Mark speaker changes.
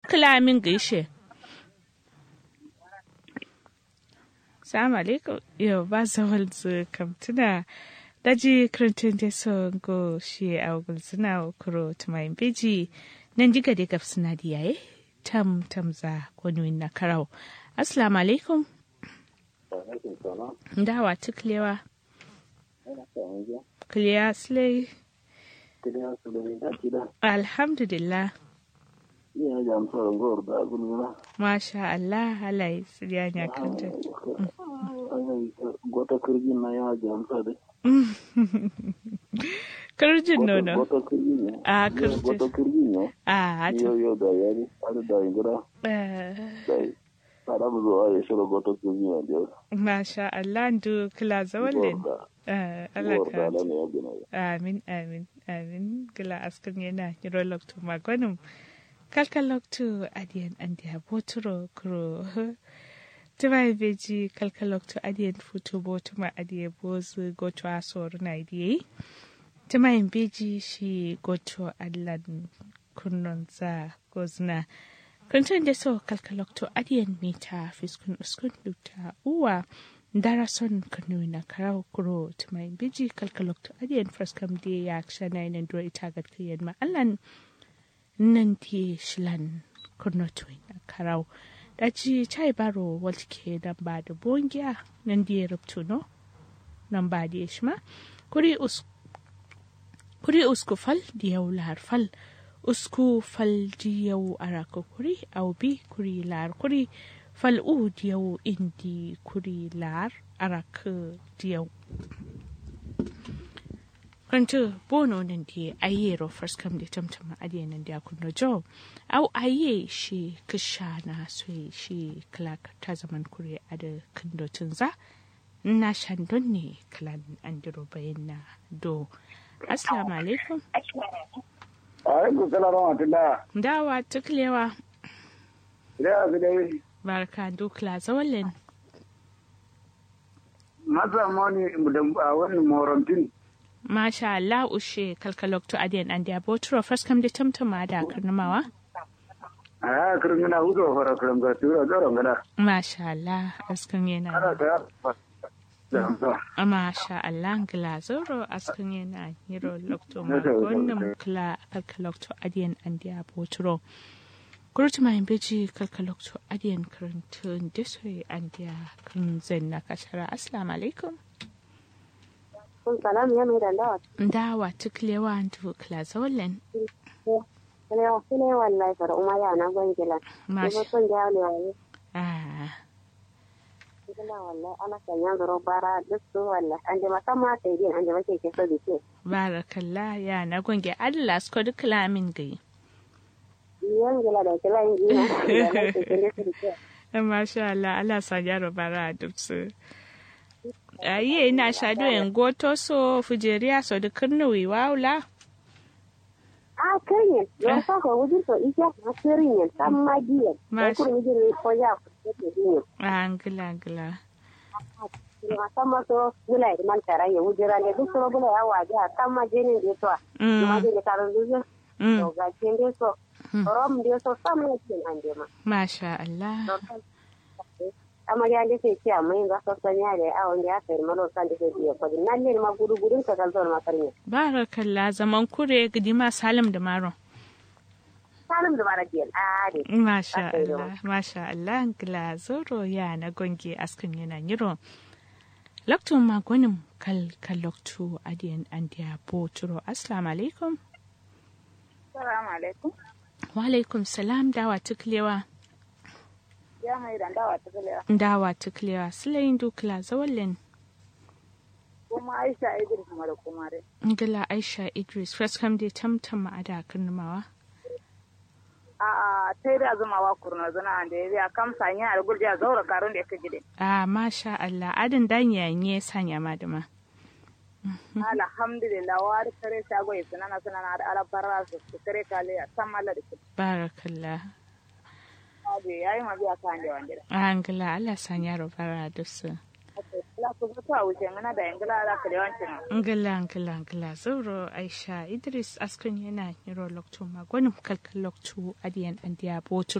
Speaker 1: kila min gaishe Salamu alaikum yau ba zawal zu kamtuna daji krantun da so go shi a gulzuna kuro tumayin beji nan diga da gaf suna da yaye tam tam za wani na karau assalamu alaikum dawa tuklewa kliya slay alhamdulillah
Speaker 2: Iya jam so ngor da gununa.
Speaker 1: masha Allah halaye siriya ya kanta
Speaker 2: Gota kirgi na ya jam so de.
Speaker 1: kirjin nono
Speaker 2: Gota kirgi ne.
Speaker 1: a
Speaker 2: Gota
Speaker 1: kirjin
Speaker 2: kirgi ne.
Speaker 1: a
Speaker 2: Yo yo da yari. Ada da ingura.
Speaker 1: ta
Speaker 2: Da. Para mu zo ai shiro gota kirgi ne da.
Speaker 1: masha Allah ndu kila zawalin
Speaker 2: Gorda.
Speaker 1: Eh, Allah
Speaker 2: Gorda
Speaker 1: ka
Speaker 2: da ne ya gina.
Speaker 1: amin amin amin gila askan yana yiro lokto magonum kalkal lokto adiyan andiya boturo kuro tima beji kalkal lokto adiyan futo botuma adiye bozu goto asor na idiye tima beji shi goto allan kunnon za gozna kuntun da so kalkal lokto adiyan mita fiskun uskun duta uwa dara son kanu na karau kuro tumai biji kalkalokto adiyan fraskam de ya kshana ina duro ita gad kiyan ma allan nan ti shilan kurno tuin na karau da ci chai baro waltike dan ba da bongiya nan di rubtu no nan ba di shma kuri us kuri usku fal di yau lar fal usku fal di yau araka kuri au bi kuri lar kuri fal'u diyau indi kuri lar arak diyau kwanto bono nan di aye ro first come di tamtama adiye nan di akunno jo au aye shi kisha na soyi shi clark ta zaman kuri ada kindo tunza na shandon ne klan andiro bayan na do assalamu alaikum
Speaker 2: Alaikum salam wa rahmatullah.
Speaker 1: dawa tuklewa
Speaker 2: Ida su dai
Speaker 1: barka dukla zawalin
Speaker 2: masa mani da wannan morantin.
Speaker 1: Masha Allah ushe kalkalokto adiyan an da botro first kam da tamtama da karnamawa.
Speaker 2: A kirgina hudu fara kirga tura tsaron gada.
Speaker 1: Masha Allah askan
Speaker 2: Ana
Speaker 1: yana
Speaker 2: ta da hamsa.
Speaker 1: Masha Allah gila zoro askan yana hiro lokto ma
Speaker 2: Nasa,
Speaker 1: wannan kala kalkalokto adiyan an da botro. Kurtu mai beji kalkalokto adiyan karantun desoy an da kan zen na kashara assalamu alaikum.
Speaker 3: kun salam ya mai dandawa
Speaker 1: Dawa tuklewa antu kala zawalin.
Speaker 3: ne wa kine wallahi fara umma ya na gwangila ne
Speaker 1: Masha
Speaker 3: son ja ne wallahi
Speaker 1: Ah.
Speaker 3: kina wallahi ana sanya zaro bara duk su wallahi an je masamma sai din an je make ke so bike
Speaker 1: barakallah ya na gonge Allah sko duk lamin gai
Speaker 3: yan gila da kila yin ina da nake kinde su bike
Speaker 1: masha Allah Allah sa yaro bara duk su ayi ina shado en goto so fujeriya so duk nuwi waula
Speaker 3: a kanyen don sa ko wujin to ike a sirin yan san magiyan
Speaker 1: Mash-
Speaker 3: ko kuma jin ko ya ko ke din
Speaker 1: angila angila
Speaker 3: ne masamma so gula da man tara ya wujira ne duk so gula ya waje a san ma jinin da to ma
Speaker 1: mm
Speaker 3: jin da karon duk
Speaker 1: mm
Speaker 3: to ga kin dai so rom dai so sam ne kin an je ma
Speaker 1: masha Allah
Speaker 3: amarya da sai ce amma yanzu aka sanya da a wanda ya sayar malo san da sai biya kudi nan ne ma gudu gudun ka kan zuwa makarnya
Speaker 1: barakallah zaman kure gidima salim da maron
Speaker 3: salim da bara biyan a ne
Speaker 1: masha
Speaker 3: Aka yi da
Speaker 1: Allah masha Allah angila zoro ya na gonge askin yana yiro Laktun magonin kal kaloktu adiyan andiya boturo assalamu alaikum
Speaker 4: Salamu alaikum.
Speaker 1: wa alaikum salam dawa tuklewa
Speaker 4: Ya mai dandawa ta galewa.
Speaker 1: dawa tuklewa silayin dukla zawallin
Speaker 4: Kuma Aisha Idris mara kuma dai.
Speaker 1: ngila aisha idris first kam dai tamtam ma'ada karnamawa
Speaker 4: A ta da zuma wa kurna zuna da ya biya kam sanya a gurja zaura karun da ya kaji dai.
Speaker 1: a masha Allah adin danya ne sanya madama
Speaker 4: Alhamdulillah wa da kare shago ya sunana sunana da alabarra su su kare kale a san malla da kuɗi.
Speaker 1: barakallah
Speaker 4: Ya yi ma biya kan da wanda.
Speaker 1: angila Allah sanya rubara da su
Speaker 4: La ku zo a wuce mana da yangila za ka da yawancin.
Speaker 1: ngila ngila ngila zoro aisha idris askun yana yiro loktu magonin kalkal loktu adiyan andiya boturo